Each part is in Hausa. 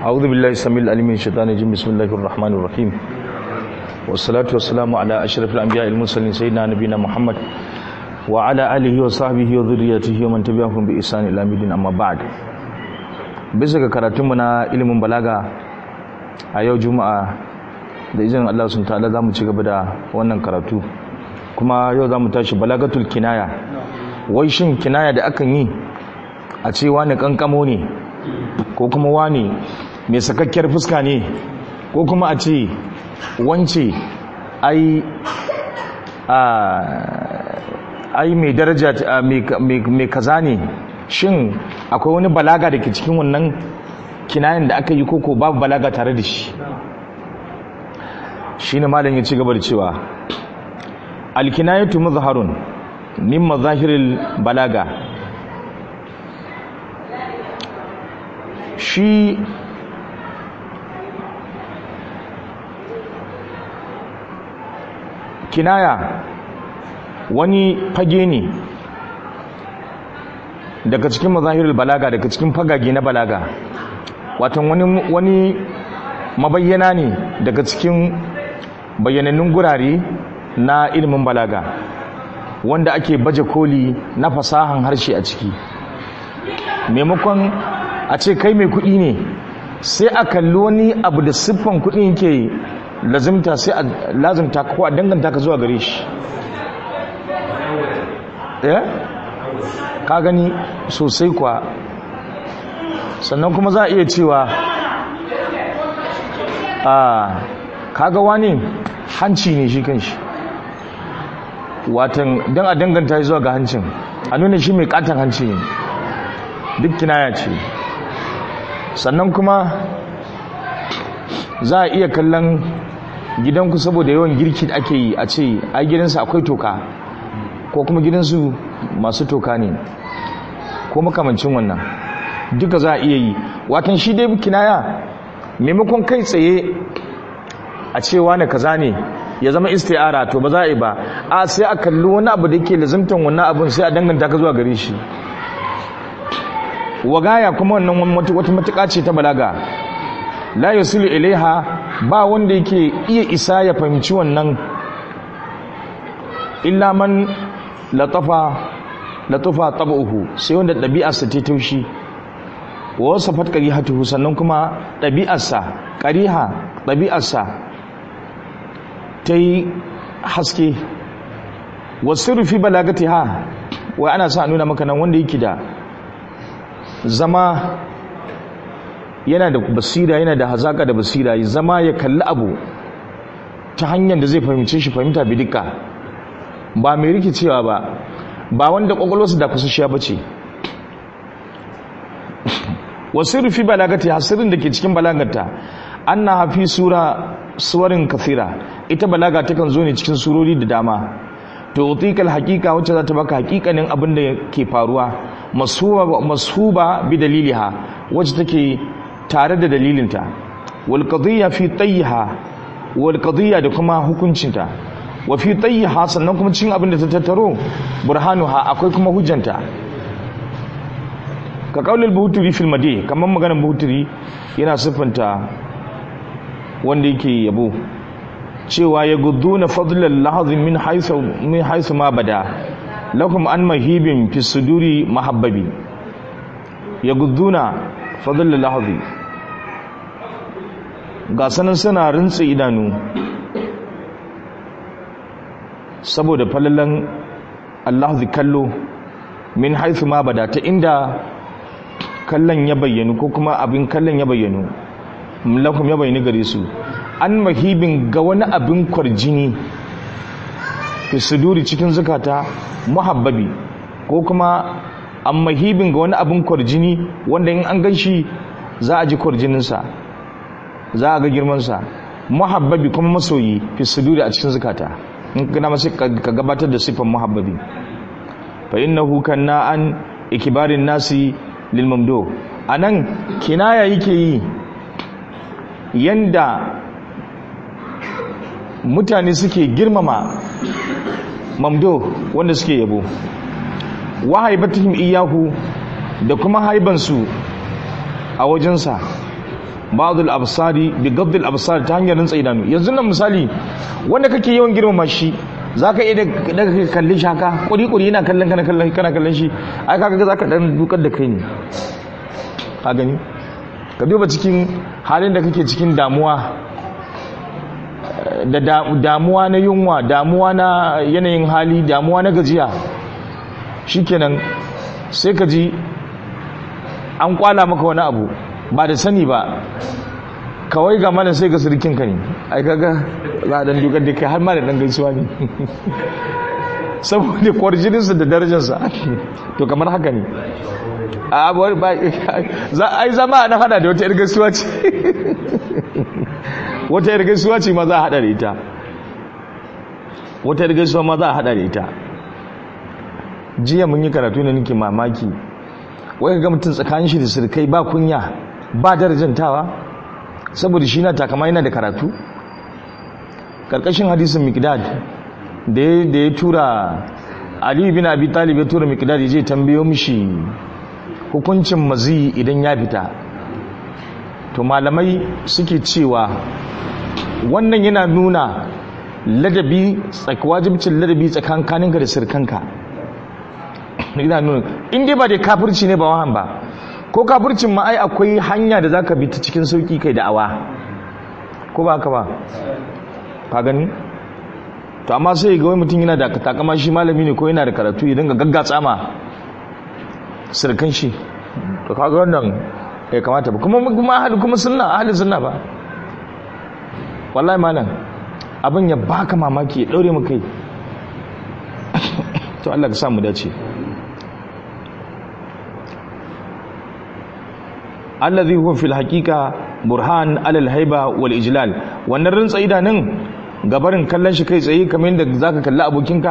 أعوذ بالله السميع العليم من الشيطان الرجيم بسم الله الرحمن الرحيم والصلاة والسلام على أشرف الأنبياء المرسلين سيدنا نبينا محمد وعلى آله وصحبه وذريته ومن تبعهم بإحسان إلى يوم الدين أما بعد bisa ga karatunmu na ilimin balaga a yau juma'a da izinin Allah sun ta'ala za mu ci gaba da wannan karatu kuma yau za mu tashi balagatul kinaya wai shin kinaya da akan yi a ce wani kankamo ne ko kuma wani mai sakakkiyar fuska ne ko kuma a ce wance ai ai mai daraja mai kaza ne shin akwai wani balaga da ke cikin wannan kinayen da aka yi koko babu balaga tare da shi shi ne malam ya ci gaba da cewa alkinayatu mazharun min mazahiril balaga shi kinaya wani fage ne daga cikin mazahirul balaga daga cikin fagage na balaga watan wani wani mabayyana ne daga cikin bayyanannun gurare na ilimin balaga wanda ake baje koli na fasahan harshe a ciki maimakon a ce kai mai kuɗi ne sai a kalli wani abu da siffan kuɗi yake lazimta sai a lazimta ko a danganta ka zuwa gare shi eh ka gani sosai kwa sannan kuma za a iya cewa a kaga wani hanci ne shi kan shi watan don a danganta zuwa ga hancin a nuna shi mai katon hanci ne duk kinaya ce sannan kuma za a iya kallon gidanku saboda yawan girki da ake yi a ce a gidansu akwai toka ko kuma gidansu masu toka ne ko makamancin wannan duka za a iya yi watan shi dai kinaya maimakon kai tsaye a cewa na kaza ne ya zama isti'ara to ba za a yi ba a sai a kalli wani abu da yake lazimtan wannan abin sai a danganta ka zuwa gare shi wagaya kuma wannan wata matuƙa ce ta balaga la yasilu ilaiha ba wanda yake iya isa ya fahimci wannan illa man latafa latufa tab'uhu sai wanda ɗabi'arsa ta taushi wa wasafat qarihatuhu sannan kuma ɗabi'arsa qariha ɗabi'arsa ta yi haske wasu fi balagatiha wai ana sa nuna maka nan wanda yake da zama yana da basira yana da hazaka da basira zama ya kalli abu ta hanyar da zai fahimce shi fahimta bidika ba mai rikicewa ba ba wanda kwakwalwarsu da kusa ba ce wasu rufi balagati hasirin da ke cikin balagata an na hafi sura suwarin kafira ita balaga takan zo ne cikin surori da dama to utikal hakika wacce za ta baka hakikanin abin da ke faruwa masuba bi daliliha wacce take tare da dalilinta wal qadiyya fi tayyiha wal qadiyya da kuma hukuncinta wa fi tayyiha sannan kuma cikin abin da ta tattaro burhanuha akwai kuma hujjanta ka kaulil buhuturi fil madi kamar maganar buhuturi yana siffanta wanda yake yabo cewa ya gudduna fadlal lahazin min haythu min haythu ma bada lakum an mahibin fi suduri mahabbabi ya gudduna fadlal lahazi ga sanan suna rintsa idanu saboda falalan Allah zai kallo min haithu ma bada ta inda kallon ya bayyanu ko kuma abin kallon ya bayyanu lakum ya bayyana gare su an mahibin ga wani abin kwarjini fi suduri cikin zukata muhabbabi ko kuma an mahibin ga wani abin kwarjini wanda in an ganshi za a ji kwarjininsa za a ga girmansa muhabbabi kuma masoyi fi suduri a cikin zukata in kana masu ka gabatar da siffan muhabbabi fa innahu kanna an ikibarin nasi lil mamdo anan kinaya yake yi yanda mutane suke girmama mamdo wanda suke yabo wa haibatihim iyahu da kuma haibansu a wajensa ba'dul absari bi gaddil absar ta hanyar rantsa idanu yanzu nan misali wanda kake yawan girmama shi zaka iya daga kai kallon shi haka kuri kuri yana kallon kana kallon kana kallon shi ai kaga zaka dan dukar da kai ne ka gani ka duba cikin halin da kake cikin damuwa da damuwa na yunwa damuwa na yanayin hali damuwa na gajiya shikenan sai ka ji an kwala maka wani abu ba da sani ba kawai ga mana sai ga sirkin ka ne ai kaga za a dan dukar da kai har ma da dan gaisuwa ne saboda kwarjininsa da darajarsa to kamar haka ne a abuwar ba ai zama na hada da wata yar gaisuwa ce wata yar gaisuwa ce ma za a hada da ita wata yar gaisuwa ma za a hada da ita jiya mun yi karatu ne nake mamaki wai ga mutum tsakanin shi da sirkai ba kunya ba darajantawa saboda shi na takama yana da karatu karkashin hadisin miqdad da ya tura ali bin abi talib ya tura miqdad ya je tambayo mishi hukuncin mazi idan ya fita to malamai suke cewa wannan yana nuna ladabi wajibcin ladabi tsakankaninka da sirkanka yana nuna in dai ba da kafirci ne ba wahan ba ko kafircin ma ai akwai hanya da zaka bi ta cikin sauki kai da'awa ko ba haka ba ka gani to amma sai ga wani mutum yana da takama shi malami ne ko yana da karatu ya dinga gaggatsa ma sirkan shi to kaga wannan ya kamata ba kuma kuma ahli kuma sunna ahli sunna ba wallahi malam abin ya baka mamaki ya daure mu kai to Allah ka sa mu dace allazi huwa fil haqiqa burhan alal haiba wal ijlal wannan rintsa idanun gabarin kallon shi kai tsaye kamar yadda zaka kalli abokinka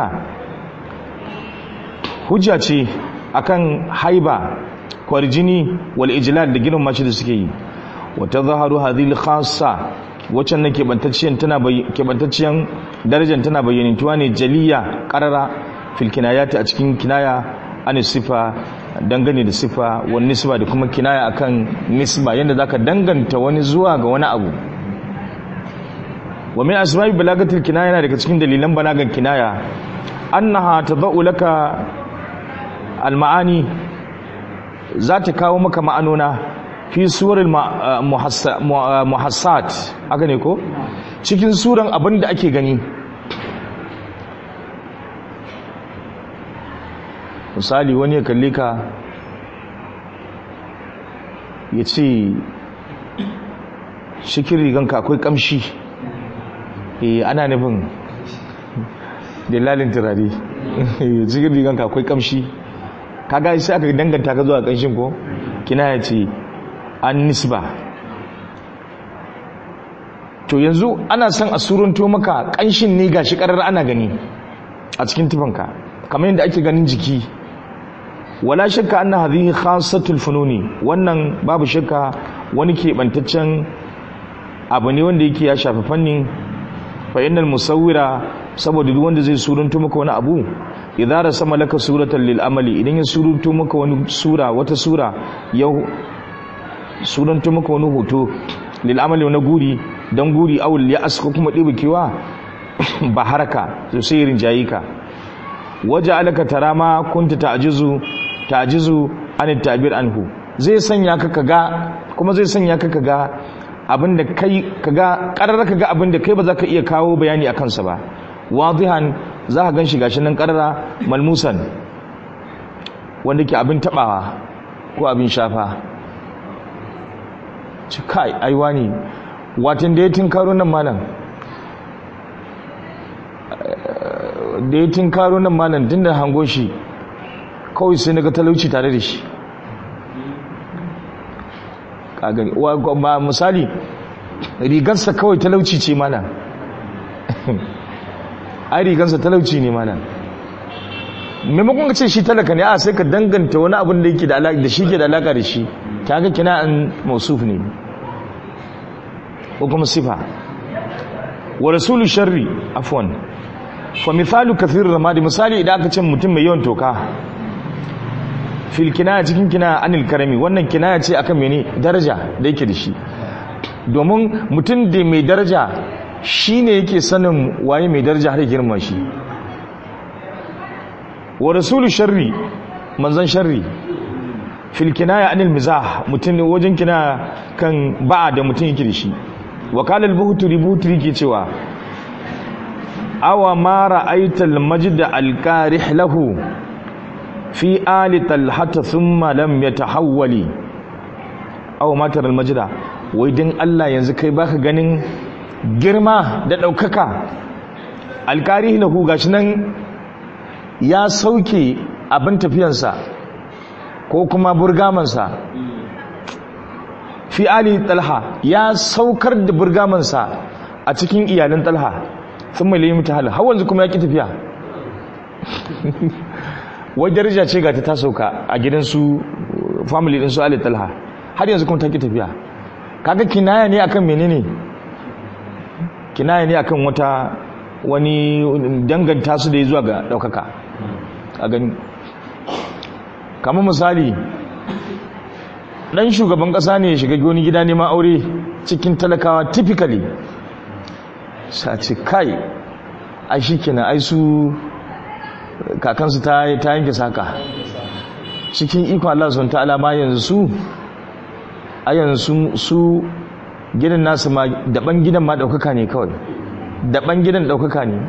hujja ce akan haiba kwarjini wal ijlal da girma shi da suke yi wa tadhharu hadhihi al khassa wacce nake bantacciyan tana kebantaciyan darajar tana bayyanantuwa ne jaliya qarara fil kinayati a cikin kinaya an sifa dangane da sifa wani nisba da kuma kinaya akan nisba yadda zaka danganta wani zuwa ga wani abu wa min asma'i balagatil kinaya yana daga cikin dalilan balagan kinaya annaha tadau laka almaani za ta kawo maka ma'anona fi surar muhassat haka ne ko cikin suran abin da ake gani misali wani ya kalli ka ya ce shikin riganka akwai kamshi eh ana nufin dalalin turare cikin riganka akwai kamshi kaga sai aka danganta ka zuwa kanshin ko kina ya ce an nisba to yanzu ana son a surunto maka kanshin ne gashi karar ana gani a cikin tufanka kamar yadda ake ganin jiki wala shakka anna hadhihi khassatul fununi wannan babu shakka wani keɓantaccen abu ne wanda yake ya shafi fannin fa innal musawwira saboda duk wanda zai surunto maka wani abu idza rasama laka suratan lil amali idan ya surunto maka wani sura wata sura ya surunto maka wani hoto lil amali na guri dan guri awul ya aska kuma dibukewa ba haraka sai rinjayi ka waje alaka tarama kunta ta'jizu ta'jizu an tabir anhu zai sanya ka kaga kuma zai sanya ka kaga abinda kai kaga karar kaga abinda kai ba za ka iya kawo bayani akan sa ba wadihan za ka ganshi gashi nan karara malmusan wanda ke abin tabawa ko abin shafa ci kai aiwa ne watan da ya tinkaro nan malam da ya tinkaro nan malam tun da hango shi kawai sai naga talauci tare da shi kagani ba misali rigarsa kawai talauci ce mana ai rigarsa talauci ne mana maimakon ka ce shi talaka ne a sai ka danganta wani abin da yake da alaƙa da shi ke da alaƙa da shi ta ga kina an mausuf ne ko kuma sifa wa rasulu sharri afwan fa misalu kathir ramadi misali idan aka ce mutum mai yawan toka fil kinaya cikin kinaya anil karami wannan kinaya ce akan mene daraja da yake da shi domin mutum da mai daraja shine yake sanin waye mai daraja har girma shi wa rasulu sharri manzan sharri fil kinaya anil mizah mutum wajen kina kan ba'a da mutum yake da shi wa qala al-buhturi buhturi ke cewa awa ma ra'aita al-majd al-qarih lahu fi ali talhata thumma lam yatahawwali aw ma tara al-majda wai dan Allah yanzu kai baka ganin girma da daukaka al-qarih lahu gashi nan ya sauke abin tafiyansa ko kuma burgamansa fi ali talha ya saukar da burgamansa a cikin iyalin talha sun mai layi mutahal har wanzu kuma ya ki tafiya wai daraja ce ga ta ta sauka a gidansu family din su ali talha har yanzu kuma ta ki tafiya kaga kinaya ne akan menene kinaya ne akan wata wani danganta su da ya zuwa ga daukaka a gani kamar misali dan shugaban kasa ne ya shiga wani gida neman aure cikin talakawa typically sace kai a shi kenan ai su kakansu ta yanke saka cikin ikon Allah sun ta'ala ma yanzu su a yanzu su gidan nasu ma daban gidan ma daukaka ne kawai daban gidan daukaka ne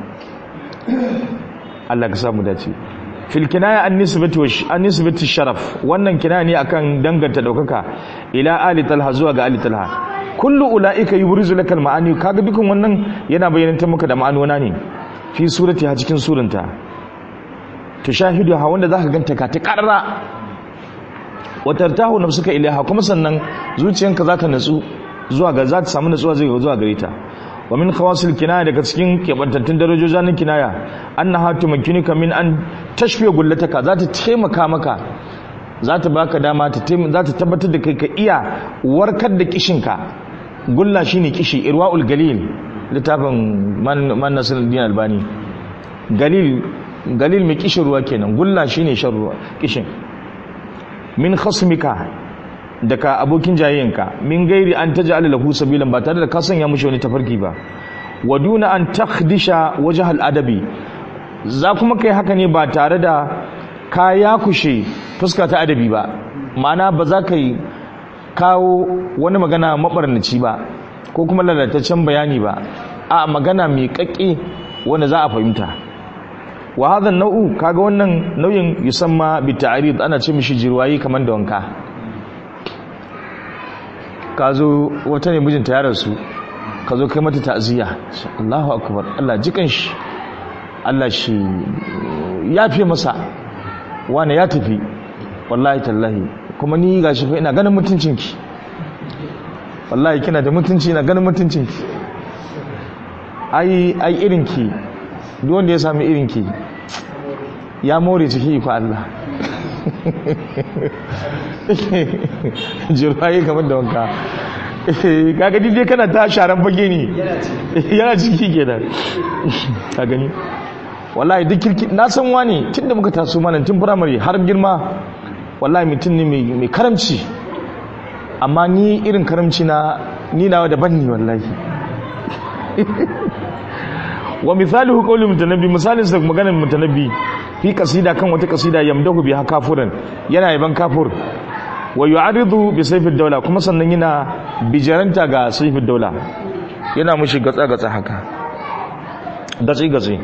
Allah ka samu dace fil kinaya an nisbati wa an nisbati sharaf wannan kinaya ne akan danganta daukaka ila ali talha zuwa ga ali talha kullu ulaika yubrizu lakal ma'ani kaga dukkan wannan yana bayyananta maka da ma'anona ne fi surati ha cikin suranta tushahidu ha wanda zaka ganta ka ta karra wa tartahu nafsuka ilaiha kuma sannan zuciyanka za ta natsu zuwa ga za ta samu natsuwa zai zuwa gare ta wa min khawasil kinaya daga cikin kebantattun darajojin kinaya annaha tumakkinuka min an tashfiya gullataka za ta taimaka maka za ta baka dama ta za ta tabbatar da kai ka iya warkar da kishinka gulla shine kishi irwaul galil littafin man man nasiruddin albani galil galil mai kishin ruwa kenan gulla shine shan ruwa kishin min khasmika daga abokin jayayyanka min gairi an taj'ala lahu sabilan ba tare da ka sanya mushi wani tafarki ba wa duna an takhdisha wajh al-adabi za kuma kai haka ne ba tare da ka yakushe fuska ta adabi ba ma'ana ba za ka yi kawo wani magana mabarnaci ba ko kuma lalataccen bayani ba a magana mai kakke wanda za a fahimta wa hadha nau'u kaga wannan nau'in yusamma bi ta'rid ana ce mishi jirwayi kamar da wanka ka zo wata ne mijinta ya rasu ka zo kai mata ta'aziyya Allahu akbar Allah jikan shi Allah shi ya fi masa wani ya tafi wallahi tallahi kuma ni gashi fa ina ganin mutuncinki wallahi kina da mutunci ina ganin mutuncinki ai ai irinki duk wanda ya sami irinki ya more ciki fa Allah jirwaye kamar da wanka kaga dai kana ta sharan fage ne yana ciki kenan ka gani wallahi duk kirki na san wani tun da muka taso mana tun firamare har girma wallahi mutum ne mai karamci amma ni irin karamci na ni nawa daban ne wallahi wa misalihu qawli mutanabbi misalin sa maganar mutanabbi fi kasida kan wata kasida yamdahu biha kafuran yana yaban kafur wa yu'aridu bi sayfid dawla kuma sannan yana bijaranta ga sayfid dawla yana mushi gatsa gatsa haka gatsi gatsi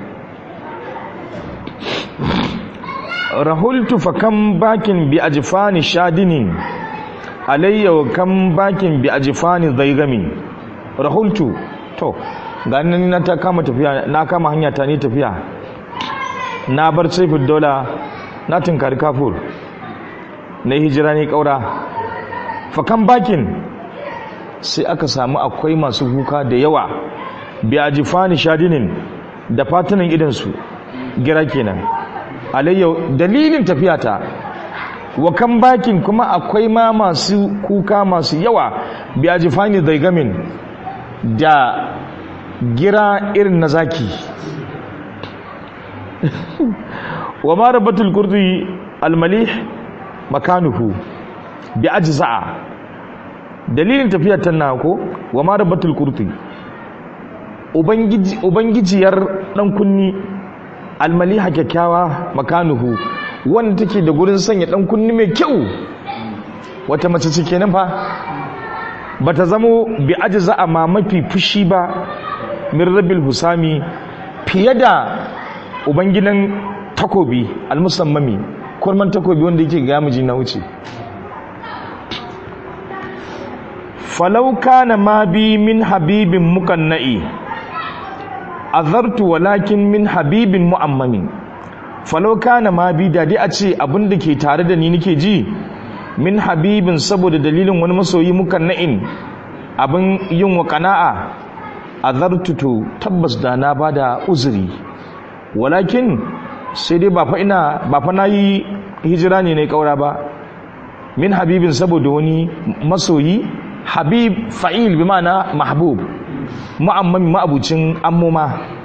rahultu fa kam bakin bi ajfani shadinin alayya wa kam bakin bi ajfani zaigami rahultu to ganin na ta kama tafiya na kama hanya ta ni tafiya na bar saifin dola na tunkari kafur na hijira ne kaura fakan bakin sai aka samu akwai masu kuka da yawa bi ajifani shadinin da fatunan idansu gira kenan alayya dalilin tafiyata wa kan bakin kuma akwai ma masu kuka masu yawa bi ajifani zaigamin da gira irin na zaki wa ma rabatul kurdi almalih makanuhu bi ajza'a dalilin tafiyar ta na ko wa ma rabbatul kurti ubangiji ubangijiyar dan kunni almaliha kyakkyawa makanuhu wanda take da gurin sanya dan kunni mai kyau wata mace ce kenan fa bata zamo bi ajza amma mafi fushi ba min rabbil husami fiye da ubangidan takobi almusammami kurman takobi wanda yake ga miji na wuce falau kana ma bi min habibin mukanna'i azartu walakin min habibin mu'ammami falau kana ma bi da dai a ce abin da ke tare da ni nake ji min habibin saboda dalilin wani masoyi mukanna'in abin yin wa kana'a azartu to tabbas da na bada uzuri walakin sai dai ba fa ina ba fa nayi hijira ne na kaura ba min habibin saboda wani masoyi habib fa'il bi ma'ana mahbub mu'ammami ma'abucin ammuma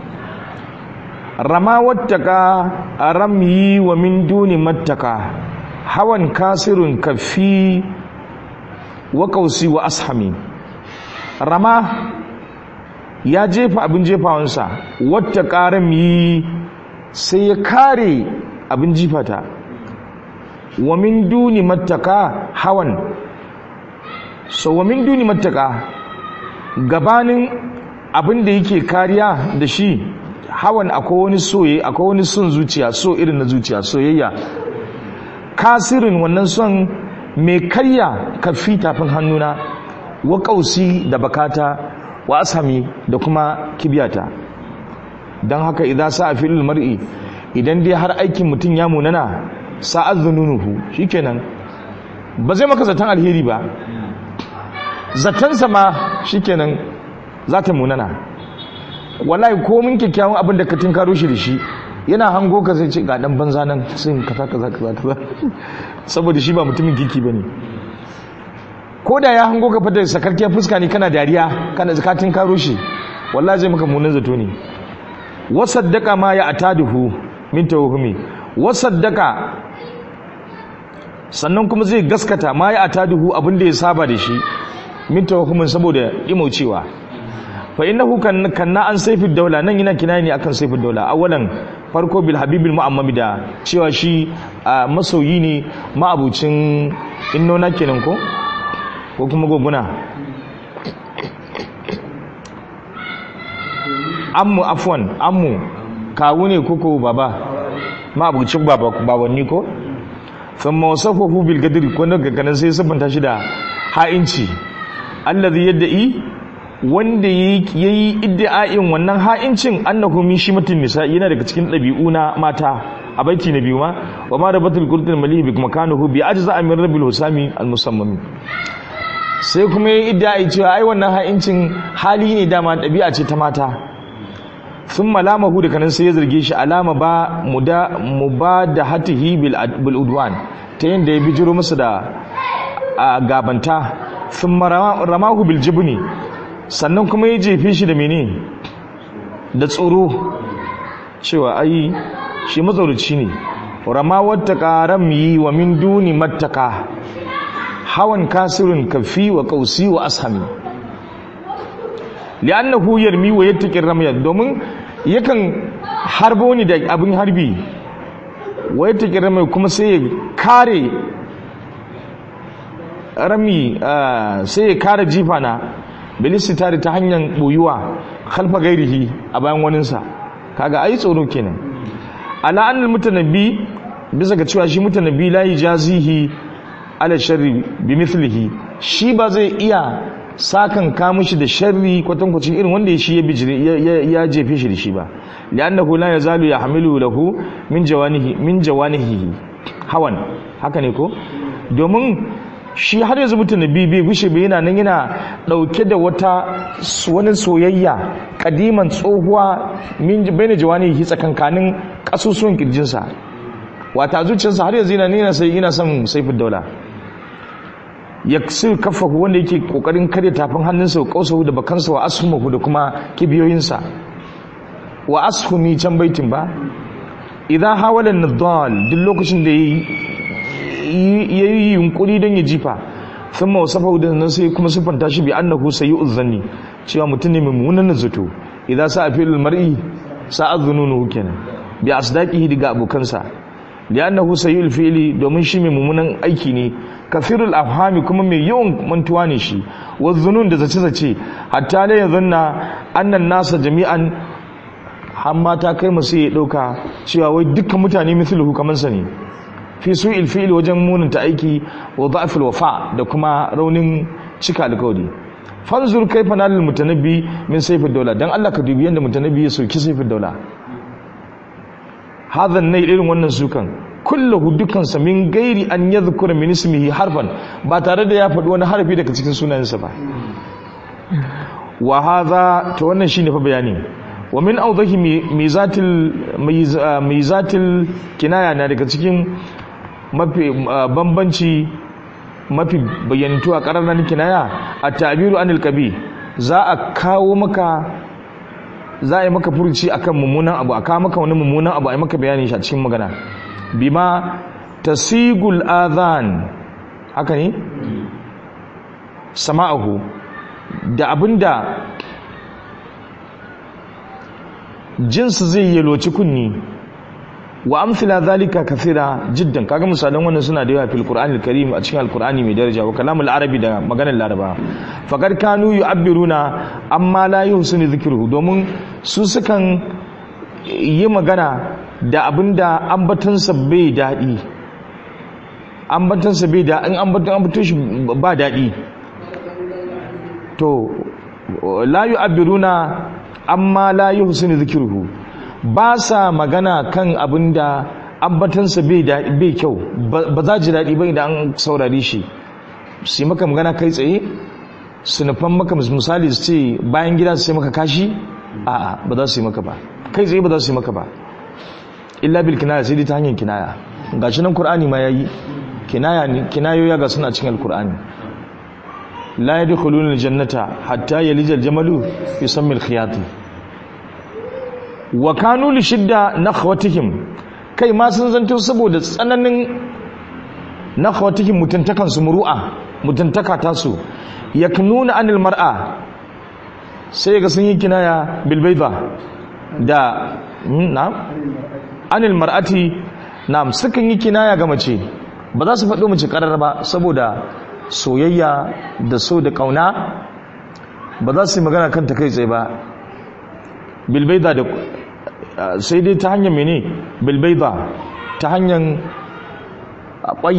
rama wattaka ramyi wa min duni mattaka hawan kasirun kafi wa kausi wa ashami rama ya jefa abin jefawansa wata ƙaram yi sai ya kare abin jifata wa min duni mattaka hawan so wa min duni mattaka gabanin abin da yake kariya da shi hawan akwai wani soye akwai wani son zuciya so irin na zuciya soyayya kasirin wannan son mai karya kafi tafin hannuna wa kausi da bakata wa asami da kuma kibiyata don haka idan sa a filin mar'i idan dai har aikin mutum ya munana sa'ad zununuhu shikenan ba zai maka zaton alheri ba zatonsa ma shikenan za ta munana wallahi ko mun kyakkyawan abin da ka tinkaro shi da shi yana hango ka zai ce ga dan banza nan sun kaza kaza kaza kaza saboda shi ba mutumin kiki bane ko da ya hango ka fata sakarkiyar fuska ne kana dariya kana zakatin karo shi wallahi zai maka munin zato ne wasaddaka ma ya ataduhu min tawhumi wasaddaka sannan kuma zai gaskata ma ya ataduhu abinda ya saba da shi min tawhumin saboda imaucewa fa innahu kan kanna an sayfid daula nan yana kinaya ne akan sayfid daula awalan farko bil habibil mu'ammami da cewa shi masoyi ne ma'abucin innona kenan ko ko kuma goguna ammu afwan ammu kawu ne koko baba ma'abucin baba babanni ko thumma wasafahu bil gadri ko daga kanan sai sabanta shi da ha'inci allazi yadda'i wanda yayi iddia'in wannan ha'incin annahu min shimatin nisa yana daga cikin dabi'u na mata a baiti na biyu ma wa ma rabatul qur'an malihi bi makanahu bi ajza min rabbil husami al musammami sai kuma ya idda cewa ai wannan ha'incin hali ne dama ɗabi'a ce ta mata sun malamahu da kanan sai ya zarge shi alama ba mu ba da hatihi bil udwan ta yadda ya bijiro masa da gabanta sun ramahu bil jibni sannan kuma ya jefe shi da mene da tsoro cewa ai shi matsaurici ne rama wata ƙaram yi wa min duni mattaka hawan kasirin kafi wa kausi wa ashami li'annahu yarmi wa yattaqi ramya domin yakan harbo ni da abin harbi wa yattaqi ramya kuma sai ya kare rami sai ya kare jifa na bilisitari ta hanyar boyuwa khalfa gairihi a bayan waninsa kaga ai tsoro kenan ala annal mutanabbi bisa ga cewa shi mutanabbi la yajazihi ala sharri bi mithlihi shi ba zai iya sakan ka mishi da sharri kwatankwacin irin wanda shi ya bijire ya jefe shi da shi ba li'annahu la yazalu yahmilu lahu min jawanihi min jawanihi hawan haka ne ko domin shi har yanzu mutum nabi bai gushe bai yana nan yana dauke da wata wani soyayya kadiman tsohuwa min bayna jawanihi tsakankanin kasusuwan kirjinsa wata zuciyarsa har yanzu yana nuna sai ina son saifin daula ya sai kafahu wanda yake kokarin karya tafin hannunsa wa kausahu da bakansa wa ashumahu da kuma kibiyoyinsa wa ashumi can baitin ba idan hawala nadal duk lokacin da ya yi yunkuri don ya jifa thumma wasafahu da nan sai kuma sifanta shi bi annahu sayyi'uz zanni cewa mutum ne mummunan zato idza sa'a fil mar'i sa'a dhununuhu kenan bi asdaqihi daga abokansa li'annahu sayyi'ul fi'li domin shi mai mummunan aiki ne kafirul afhami kuma mai yawan mantuwa ne shi wa dhunun da zace zace hatta la yadhunna annan nasa jami'an har mata kai masu ya dauka cewa wai dukkan mutane mithluhu kaman sa ne fi su'il fi'li wajen munanta aiki wa dha'fil wafa da kuma raunin cika alkawari fanzur kaifa nalil mutanabbi min sayfid dawla dan Allah ka dubi yanda mutanabbi ya soki sayfid dawla hadha ne irin wannan sukan kullahu dukansa min gairi an yadhkura min ismihi harfan ba tare da ya faɗi wani harfi daga cikin sunayensa ba wa hadha to wannan shine fa bayani wa min awdahi mizatil mizatil kinaya na daga cikin mafi bambanci mafi bayyantu a ƙararren kinaya a tabiru anil kabi za a kawo maka za a yi maka furuci akan mummunan abu a kawo maka wani mummunan abu a yi maka bayani shi a cikin magana bima tasigul adhan haka ne sama'ahu da abinda jinsu zai yaloci kunni wa amsila zalika kathira jiddan kaga misalan wannan suna da yawa fil qur'anil karim a cikin alqur'ani mai daraja wa kalamul arabi da maganar laraba faqad kanu yu'abbiruna amma la yuhsinu dhikruhu domin su sukan yi magana da abinda ambatansa bai dadi ambatansa bai da in ambatan ambaton shi ba dadi to la yu'abbiruna amma la yuhsinu dhikruhu ba sa magana kan abin da ambatansa bai kyau ba za ji daɗi ba idan an saurari shi su yi maka magana kai tsaye su nufan maka misali su ce bayan gida su yi maka kashi a'a ba za su yi maka ba kai tsaye ba za su yi maka ba illa bil kinaya sai dai ta hanyar kinaya ga shi nan qur'ani ma yayi kinaya ne kinayoya ga suna cikin alqur'ani la yadkhuluna aljannata hatta yalija aljamalu fi sammi alkhiyati wa kanu li shidda nakhwatihim kai ma sun zanto saboda tsananin nakhwatihim mutuntakan su muru'a mutuntaka ta su yaknuna anil mar'a sai ga sun yi kinaya bil bayda da na'am anil mar'ati na'am sukan yi kinaya ga mace ba za su faɗo mace karar ba saboda soyayya da so da kauna ba za su yi magana kanta kai tsaye ba bilbaida da sai dai ta hanyar mene bilbaida ta hanyar akwai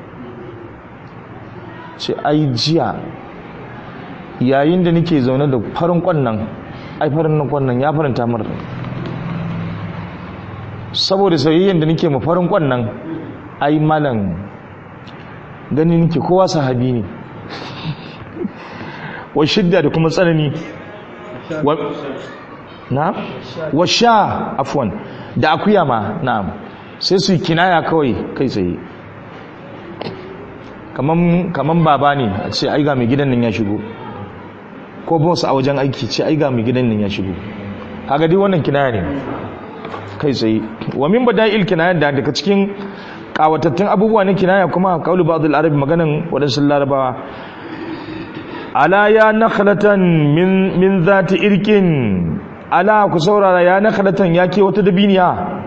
ce ai jiya yayin da nake zaune da farin kwannan ai farin nan kwannan ya faranta mar saboda sayayyen da nake ma farin kwannan ai malam gani nake kowa sahabi ne wa shidda da kuma tsanani na wa sha afwan da akuya ma na'am sai su kinaya kawai kai tsaye kaman kaman baba ne a ce ai ga mai gidan nan ya shigo ko boss a wajen aiki ce ai ga mai gidan nan ya shigo kaga dai wannan kinaya ne kai tsaye wa min bada'il kinaya da daga cikin kawatattun abubuwa na kinaya kuma kaulu ba'd al-arab maganan wadansu larabawa ala ya nakhlatan min min zati irkin ala ku saurara ya nakhlatan ya ke wata dabiniya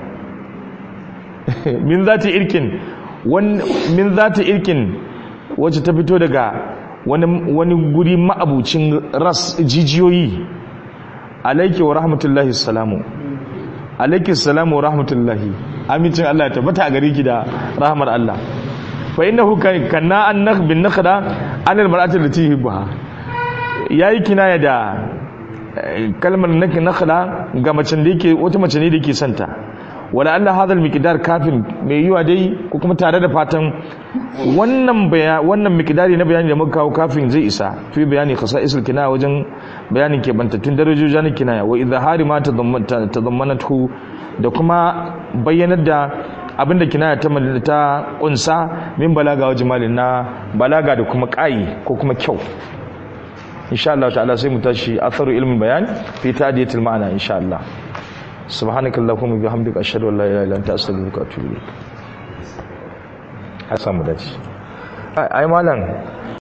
min zati irkin min zati irkin wacce ta fito daga wani wani guri ma'abucin ras jijiyoyi alayki wa rahmatullahi salamu alayki salamu wa rahmatullahi amincin Allah ya tabbata a gare ki da rahmar Allah fa innahu kanna an nakh bin nakhda an al mar'ati allati yuhibbuha yayi kinaya da kalmar nake nakhla ga macen da yake wata mace ne da yake santa wala Allah hadal miqdar kafin mai yiwa dai ko kuma tare da fatan wannan baya wannan miqdari na bayani da muka kawo kafin zai isa fi bayani khasa'isul kinaya wajen bayanin ke bantattun darajojin kinaya wa izhari ma tadammanatu da kuma bayyanar da abinda kinaya ta ta kunsa min balaga wa jimalin na balaga da kuma kai ko kuma kyau insha Allah ta'ala sai mu tashi atharu ilmin bayan fi ta'diyatil ma'ana insha Allah subhanakallahumma bihamdika ashhadu an la ilaha illa anta astaghfiruka wa atubu ilayk hasan mu dace ai malam